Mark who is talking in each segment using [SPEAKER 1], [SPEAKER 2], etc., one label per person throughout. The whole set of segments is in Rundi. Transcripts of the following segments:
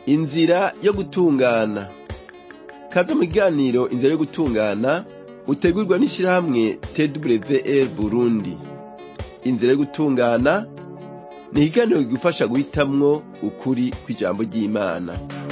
[SPEAKER 1] inzira yo gutungana kaze mu kiganiro inzira yo gutungana utegurwa n'ishirahamwe twr burundi inzira yo gutungana ni ikiganiro kigufasha guhitamwo ukuri kw'ijambo ry'imana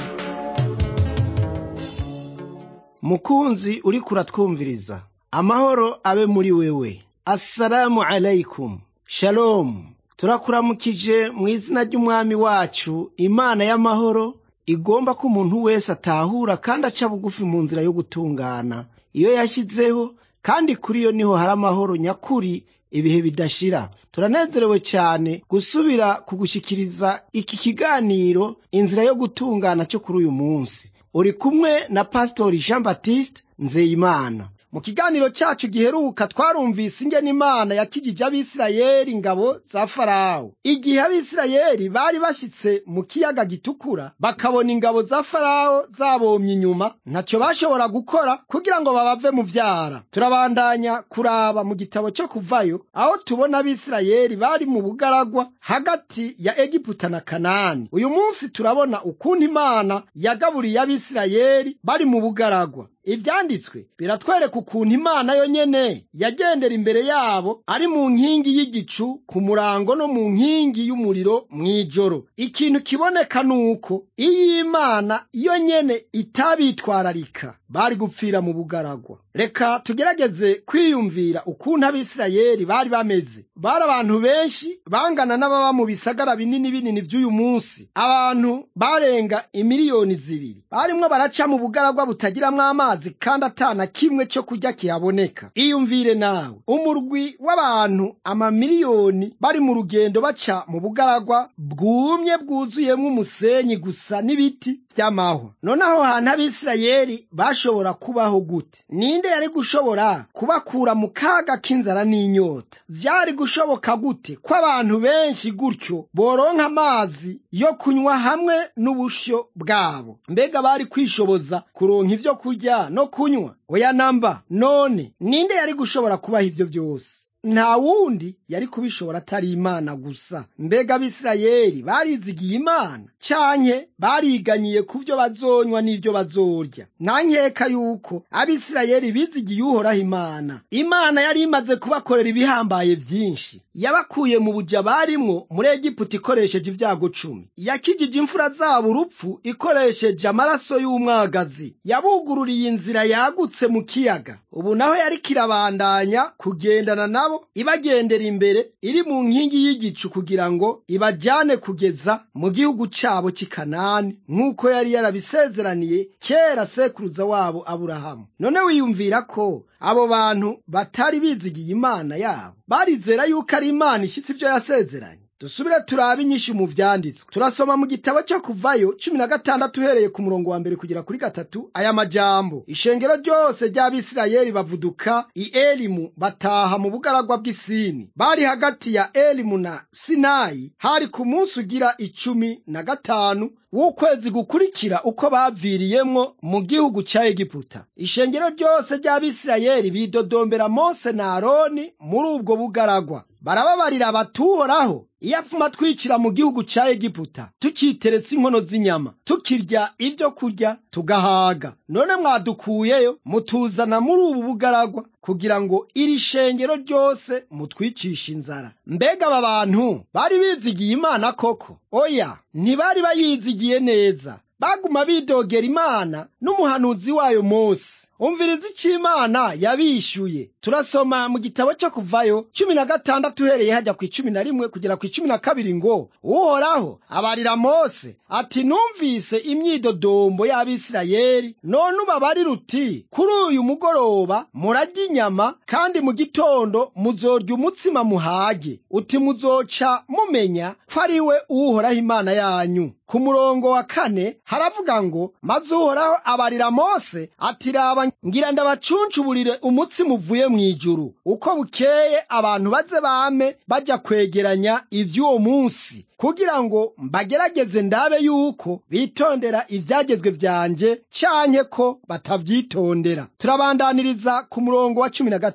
[SPEAKER 2] mukunzi uriko uratwumviriza amahoro abe muri wewe assalamu alaikum shalomu turakuramukije mu izina ry'umwami wacu imana y'amahoro igomba ko umuntu wese atahura kandi aca bugufi mu nzira yo gutungana iyo yashyizeho kandi kuri yo niho hari amahoro nyakuri ibihe bidashira turanezerewe cyane gusubira kugushyikiriza iki kiganiro inzira yo gutungana cyo kuri uyu munsi uri kumwe na pasitori jean baptiste nzeyimana mu kiganiro cyacu giheruka twarumvise ingene imana yakijije abisirayeli ingabo za farawo igihe abisirayeli bari bashyitse mu kiyaga gitukura bakabona ingabo za farawo zabomye inyuma ntacyo bashobora gukora kugira ngo babave mu vyara turabandanya kuraba mu gitabo cyo kuvayo aho tubona abisirayeli bari mu bugaragwa hagati ya egiputa na kanani uyu munsi turabona ukuntu imana yagaburiye abisirayeli bari mu bugaragwa ivyanditswe biratwereka ukuntu imana yo nyene yagendera imbere yabo ari mu nkingi y'igicu ku murango no mu nkingi y'umuriro mw'ijoro ikintu kiboneka nuko iyo imana yo nyene itabitwararika bari gupfira mu bugaragwa reka tugerageze kwiyumvira ukuntu abisirayeli bari bameze bari abantu benshi bangana n'ababa mu bisagara binini binini vy'uyu munsi abantu barenga imiliyoni zibiri barimwo baraca mu bugaragwa butagiramwo amazi kandi atana kimwe cyo kurya kihaboneka iyumvire nawe umurwi w'abantu amamiliyoni bari mu rugendo baca mu bugaragwa bwumye bwuzuyemwo umusenyi gusa n'ibiti vy'amahwa none aho hantu abisirayeli bashobora kubaho gute ninde yari gushobora kubakura mu kaga k'inzara n'inyota vyari gushoboka gute ko abantu benshi gutyo boronka amazi yo kunywa hamwe n'ubusho bwabo mbega bari kwishoboza kuronka ivyo kurya no kunywa oya namba none ninde yari gushobora kubaha ivyo vyose nta wundi yari kubishobora atari imana gusa mbega abisirayeli barizigiye imana canke bariganyiye ku vyo bazonywa n'ivyo bazorya nta nkeka yuko abisirayeli bizigiye uhoraho imana imana yari imaze kubakorera ibihambaye vyinshi yabakuye mu buja barimwo muri egiputa ikoresheje ivyago cumi yakijije imfura zabo urupfu ikoresheje amaraso y'umwagazi yabugururiye inzira yagutse mu kiyaga ubu naho yari kirabandanya kugendana nabo ibagendera imbere iri mu nkingi y'igicu kugira ngo ibajyane kugeza mu gihugu cyabo cy'i kanani nk'uko yari yarabisezeraniye kera sekuruza wabo aburahamu none wiyumvira ko abo bantu batari bizigiye imana yabo barizera yuko ari imana ishyitse ibyo yasezeranye dusubire turabe inyinshi mu vyanditswe turasoma mu gitabo cyo kuvayo cumi na gatandatu uhereye ku murongo wa mbere kugera kuri gatatu aya majambo ishengero ryose ry'abisirayeli bavuduka i elimu bataha mu bugaragwa bw'isini bari hagati ya elimu na sinayi hari ku munsi ugira icumi na gatanu w'ukwezi gukurikira uko baviriyemwo mu gihugu ca egiputa ishengero ryose ry'abisirayeli bidodombera mose na aroni muri ubwo bugaragwa barababarira batuhoraho iyo apfuma twicira mu gihugu ca egiputa tuciteretse inkono z'inyama tukirya ivyo kurya tugahaga none mwadukuyeyo mutuzana muri ubu bugaragwa kugira ngo iri shengero ryose mutwicishe inzara mbega aba bantu bari bizigiye imana koko oya ntibari bayizigiye neza baguma bidogera imana n'umuhanuzi wayo mose umviriza icyo imana yabishyuye turasoma mu gitabo cyo kuvayo cumi na gatandatu uhereye hajya ku icumi na rimwe kugera ku icumi na kabiri ngo uhoraho abarira mose ati numvise imyidodombo y'abisirayeli none ubabarira uti kuri uyu mugoroba murarya inyama kandi mu gitondo muzorya umutsima muhage uti muzoca mumenya ko ari we uhoraho imana yanyu ku murongo wa kane haravuga ngo maze uhoraho abarira mose ati raba ngira ndabacuncuburire umutsima uvuye mu ijuru uko bukeye abantu baze bame bajya kwegeranya ivy'uwo munsi kugira ngo mbagerageze ndabe yuko bitondera ivyagezwe vyanje canke ko batavyitondera turabandaniriza ku murongo wa cumi na gatatu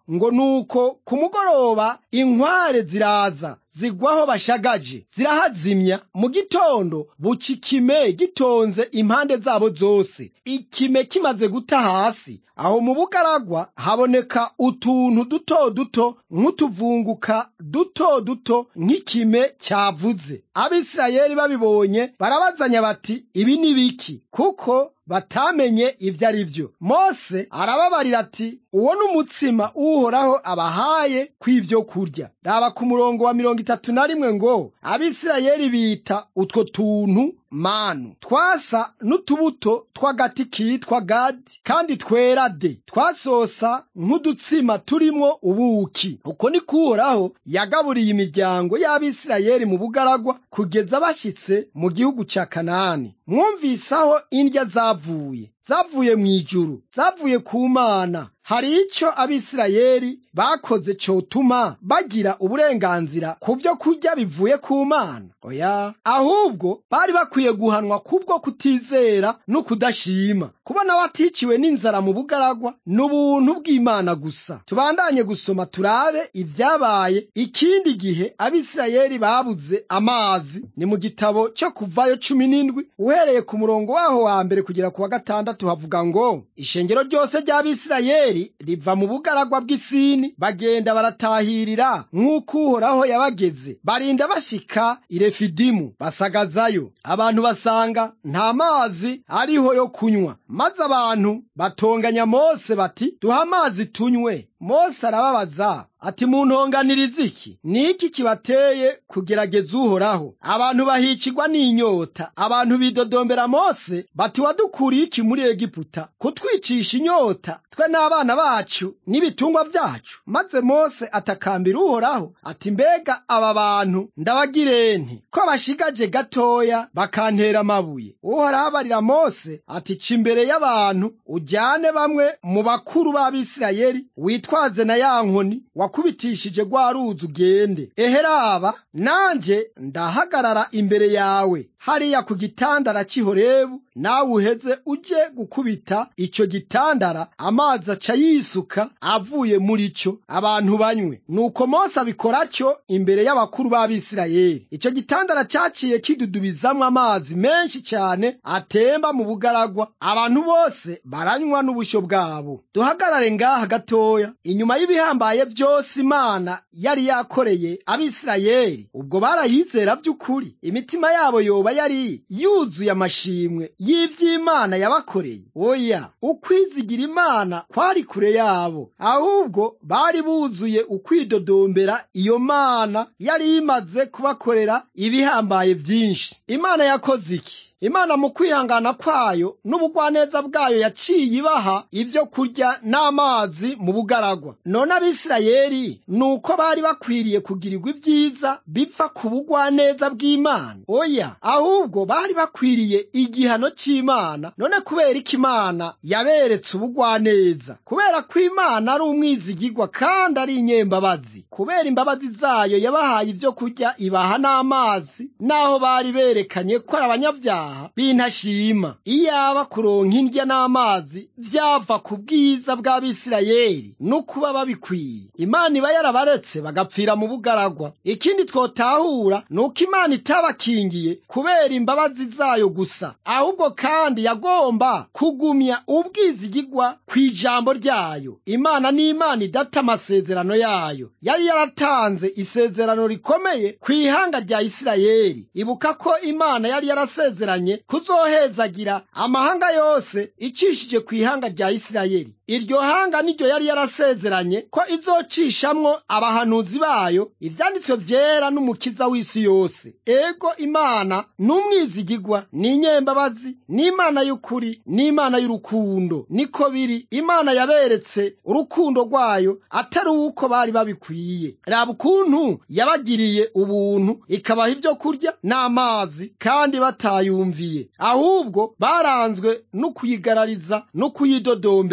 [SPEAKER 2] ngo nuko ku mugoroba inkware ziraza zigwaho bashagaje zirahazimya mu gitondo buca ikime gitonze impande zabo zose ikime kimaze guta hasi aho mu bugaragwa haboneka utuntu duto duto nk'utuvunguka duto duto nk'ikime cyavuze abisirayeli babibonye barabazanya bati ibi ni biki kuko batamenye ibyo ari byo mose arababarira ati uwo ni umutsima uhoraho abahaye kw'ibyo kurya raba ku murongo wa mirongo itatu na rimwe ngo abisirayeli bita utwo tuntu manu twasa n'utubuto tw'agati kitwa gadi kandi twera de twasosa nk'udutsima turimwo ubuki uko ni kuhoraho yagaburiye imiryango y'abisirayeli mu bugaragwa kugeza bashyitse mu gihugu cya kanani mwumvise aho indya zavuye zavuye mu ijuru zavuye ku mana hari icyo abisirayeli bakoze cyotuma bagira uburenganzira ku byo kurya bivuye ku mana oya ahubwo bari bakwiye guhanwa kubwo kutizera no kudashima kubona baticiwe n'inzara mu bugaragwa ni ubuntu bw'imana gusa tubandanye gusoma turabe ibyabaye ikindi gihe abisirayeli babuze amazi ni mu gitabo cyo kuvayo cumi n'indwi uhereye ku murongo waho wa mbere kugera ku wa gatandatu havuga ngo ishengero ryose ry'abisirayeli riva mu bugaragwa bw'isini bagenda baratahirira nk'uko uhoraho yabageze barinda bashyika irefidimu basagazayo abantu basanga nta mazi ariho yo kunywa maze abantu batonganya mose bati duha amazi tunywe mose arababaza ati muntonganiriza iki ni iki kibateye kugerageza uhoraho abantu bahicirwa n'inyota abantu bidodombera mose bati wadukuriye iki muri egiputa kutwicisha inyota twe n'abana bacu n'ibitungwa byacu maze mose atakambira uhoraho ati mbega aba bantu ndabagirente ko bashigaje gatoya bakantera amabuye uhoraho abarira mose ati ca imbere y'abantu ujyane bamwe mu bakuru b'abisirayeli witwaze na ya nkoni wakubitishije rwa ruzi ugende eheraba nanjye ndahagarara imbere yawe hariya ku gitandara cy'ihorebu nawe uheze ujye gukubita icyo gitandara amazi aca yisuka avuye muri cyo abantu banywe nuko mose abikora atyo imbere y'abakuru b'abisirayeli icyo gitandara cyaciye kidudubizamwo amazi menshi cyane atemba mu bugaragwa abantu bose baranywa n'ubushyo bwabo duhagarare ngaha gatoya inyuma y'ibihambaye byose imana yari yakoreye abisirayeli ubwo barayizera by'ukuri imitima yabo yoba yari yuzuye amashimwe y'iby'imana yabakoreye oya ukwizigira imana kwari kure yabo ahubwo bari buzuye ukwidodombera iyo mana yari imaze kubakorera ibihambaye byinshi imana yakoze iki imana mu kwihangana kwayo n'ubugwaneza bwayo yaciye ibaha ibyo kurya n'amazi mu bugaragwa none abisirayeli ni uko bari bakwiriye kugirirwa ibyiza biva ku bugwaneza bw'imana oya ahubwo bari bakwiriye igihano cy'imana none kubera ko imana yaberetse ubugwaneza kubera ko imana ari umwizigigwa kandi ari inyembabazi kubera imbabazi zayo yabahaye ibyo kurya ibaha n'amazi n'aho bari berekanye ko ari abanyabyaha bintashima iyaba kuronka indya n'amazi vyava ku bwiza bw'abisirayeli no kuba babikwiye imana iba yarabaretse bagapfira mu bugaragwa ikindi twotahura ni uko imana itabakingiye kubera imbabazi zayo gusa ahubwo kandi yagomba kugumya ubwizigigwa ku ijambo ryayo imana ni imana idata amasezerano yayo yari yaratanze isezerano rikomeye ku ihanga rya isirayeli ibuka ko imana yari yarasezeranye kuzohezagira amahanga yose icishije ku ihanga rya isirayeli iryo hanga niryo yari yarasezeranye ko izocishamwo abahanuzi bayo ivyanditswe vyera n'umukiza w'isi yose ego imana n'umwizigigwa n'inyembabazi n'imana y'ukuri n'imana y'urukundo niko biri imana yaberetse urukundo rwayo atari uko bari babikwiye raba ukuntu yabagiriye ubuntu ikabaha ibyo kurya n'amazi kandi batayumviye ahubwo baranzwe no kuyigarariza no kuyidodombera ku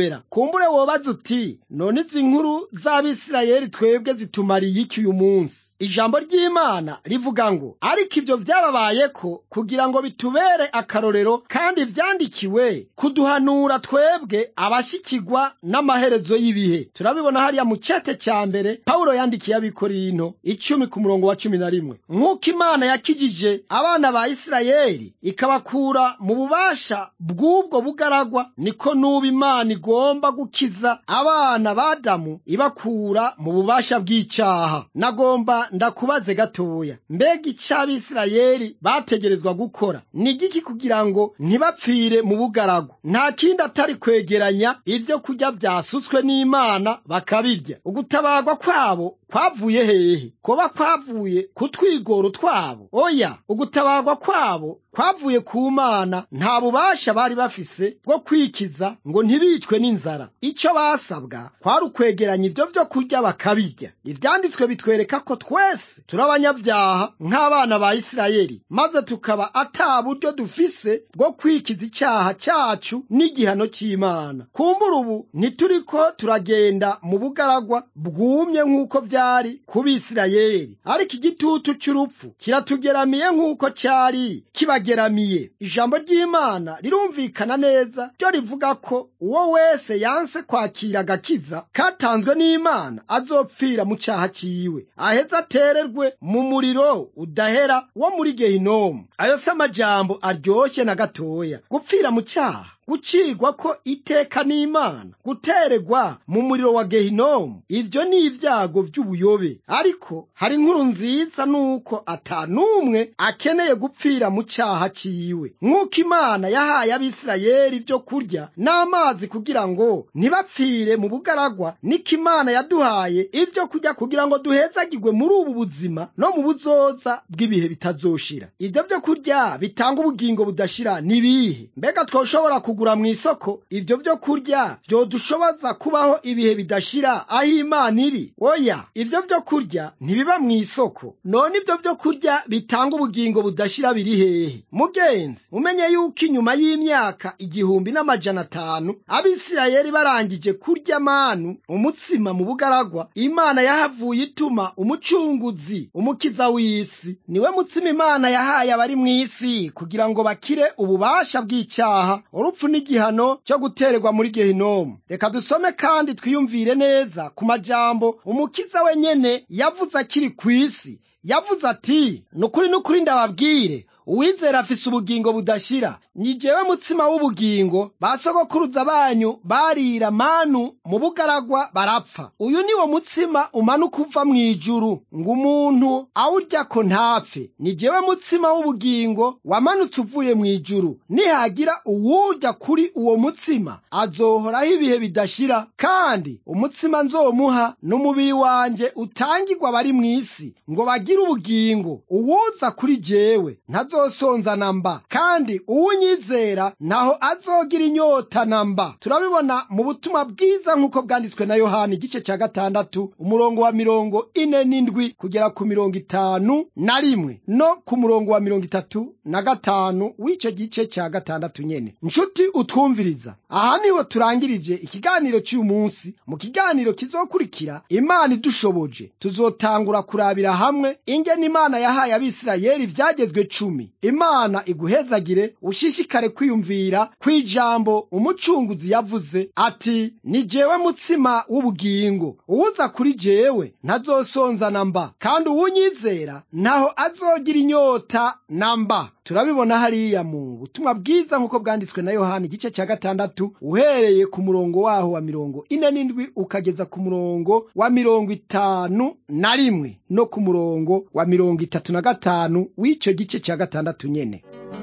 [SPEAKER 2] kumbure wobaza uti none izi nkuru z'abisirayeli twebwe zitumariye iki uyu munsi ijambo ry'imana rivuga ngo ariko ibyo byababayeko kugira ngo bitubere akarorero kandi vyandikiwe kuduhanura twebwe abashikirwa n'amaherezo y'ibihe turabibona hariya mu cete cya mbere pawulo yandikiye abikorinto icumi ku murongo wa cumi na rimwe nk'uko imana yakijije abana ba isirayeli ikabakura mu bubasha bw'ubwo bugaragwa niko n'ubu imana igomba gukiza abana b'adamu ibakura mu bubasha bw'icyaha nagomba ndakubaze gatoya mbega icyo abisirayeli bategerezwa gukora ni igiki kugira ngo ntibapfire mu bugaragwa nta kindi atari kwegeranya ibyo kurya byasutswe n'imana bakabirya ugutabarwa kwabo kwavuye hehe kuba kwavuye ku twigoro twabo oya ugutabarwa kwabo kwavuye ku mana nta bubasha bari bafise bwo kwikiza ngo ntibicwe n'inzara icyo basabwa kwari ukwegeranya ibyo byo kurya bakabirya ibyanditswe bitwereka ko twese turi abanyabyaha nk'abana ba isirayeli maze tukaba ata buryo dufise bwo kwikiza icyaha cyacu n'igihano cy'imana kumbura ubu ntituriko turagenda mu bugaragwa bwumye nk'uko byari ku bisirayeli ariko igitutu cy'urupfu kiratugeramiye nk'uko cyari kibageramiye ijambo ry'imana rirumvikana neza ryo rivuga ko uwo wese yanse kwakira agakiza katanzwe n'imana azopfira mu cyaha cyiwe aheze atererwe mu muriro udahera wo muri gehinomu ayo si amajambo aryoshye na gatoya gupfira mu cyaha gucirwa ko iteka n'imana gutererwa mu muriro wa gehinomu ibyo ni ibyago by'ubuyobe ariko hari inkuru nziza nuko atanumwe akeneye gupfira mu cyaha cyiwe nk'uko imana yahaye abisirayeli ibyo kurya n'amazi kugira ngo ntibapfire mu bugaragwa niko imana yaduhaye ibyo kurya kugira ngo duhezagirwe muri ubu buzima no mu buzoza bw'ibihe bitazoshira ibyo byo kurya bitanga ubugingo budashira ni ibihe mbega twoshobora kugura mu isoko ibyo byo kurya byodushoboza kubaho ibihe bidashira aho imana iri oya ibyo byo kurya ntibiba mu isoko none ibyo byo kurya bitanga ubugingo budashira biri hehe mugenzi umenye yuko inyuma y'imyaka igihumbi n'amajana atanu abisirayeli barangije kurya manu umutsima mu bugaragwa imana yahavuye ituma umucunguzi umukiza w'isi niwe mutsima imana yahaye abari mu isi kugira ngo bakire ububasha bw'icyaha urupfu n'igihano cyo gutererwa muri gehinomu reka dusome kandi twiyumvire neza ku majambo umukiza wenyene yavuze akiri ku isi yavuze ati nukuri nukuri ndababwire uwizera afise ubugingo budashira ni jewe mutsima w'ubugingo ba sogokuruza banyu barira manu mu bugaragwa barapfa uyu ni wo mutsima umanuka uva mu ijuru ngo umuntu awuryako ntapfe ni jewe mutsima w'ubugingo wamanutse uvuye mu ijuru nihagira uwurya kuri uwo mutsima azohoraho ibihe bidashira kandi umutsima nzomuha n'umubiri wanje utangirwa abari mu isi ngo bagire ubugingo uwuza kuri jewe ntazosonza na mba kandi uwunyizera ntaho azogira inyota na mba turabibona mu butumwa bwiza nk'uko bwanditswe na yohani igice cya gatandatu umurongo wa mirongo ine n'indwi kugera ku mirongo itanu na rimwe no ku murongo wa mirongo itatu na gatanu w'icyo gice cya gatandatu nyene nshuti utwumviriza aha niho turangirije ikiganiro cy'uyu munsi mu kiganiro kizokurikira imana idushoboje tuzotangura kurabira hamwe ingene imana yahaye abisirayeli ivyagezwe cumi imana iguhezagire ushishikare kwiyumvira kw'ijambo umucunguzi yavuze ati ni jewe mutsima w'ubugingo uwuza kuri jewe ntazosonza na mba kandi uwunyizera ntaho azogira inyota na mba turabibona hariya mu butumwa bwiza nk'uko bwanditswe na yohani igice cya gatandatu uhereye ku murongo waho wa mirongo ine n'indwi ukageza ku murongo wa mirongo itanu na rimwe no ku murongo wa mirongo itatu na gatanu w'icyo gice cya gatandatu nyene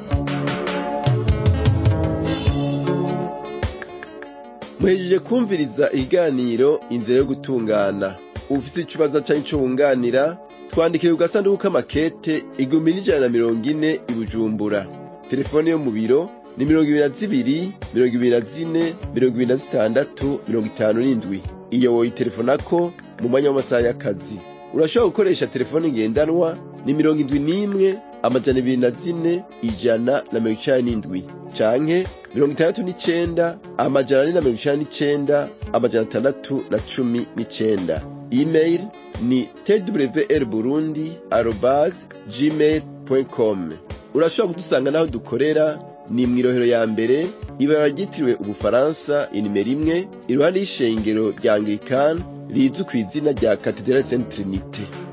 [SPEAKER 1] muhejeje kumviriza ikiganiro inzira yo gutungana ufite ikibazo cyangwa icyo wunganira twandikire ku gasanduku k'amakete igihumbi n'ijana na mirongo ine i bujumbura telefone yo mu biro ni mirongo ibiri na zibiri mirongo ibiri na zine mirongo ibiri na zitandatu mirongo itanu n'indwi iyo woyitelefonako mu mwanya w'amasaha y'akazi urashobora gukoresha telefone ngendanwa ni mirongo indwi n'imwe amajana ibiri na zine ijana na mirongo icenda n'indwi canke mirongo itandatu n'icenda amajana ane na mirongo icenda n'icenda amajana atandatu na cumi n'icenda email ni twr burundi arobase gmail com urashobora kudusanga n'aho dukorera ni mw'irohero ya mbere ibara ryitiriwe ubufaransa inimero imwe iruhande y'ishengero rya anglikani rizwi ku izina rya katedrali saint trinite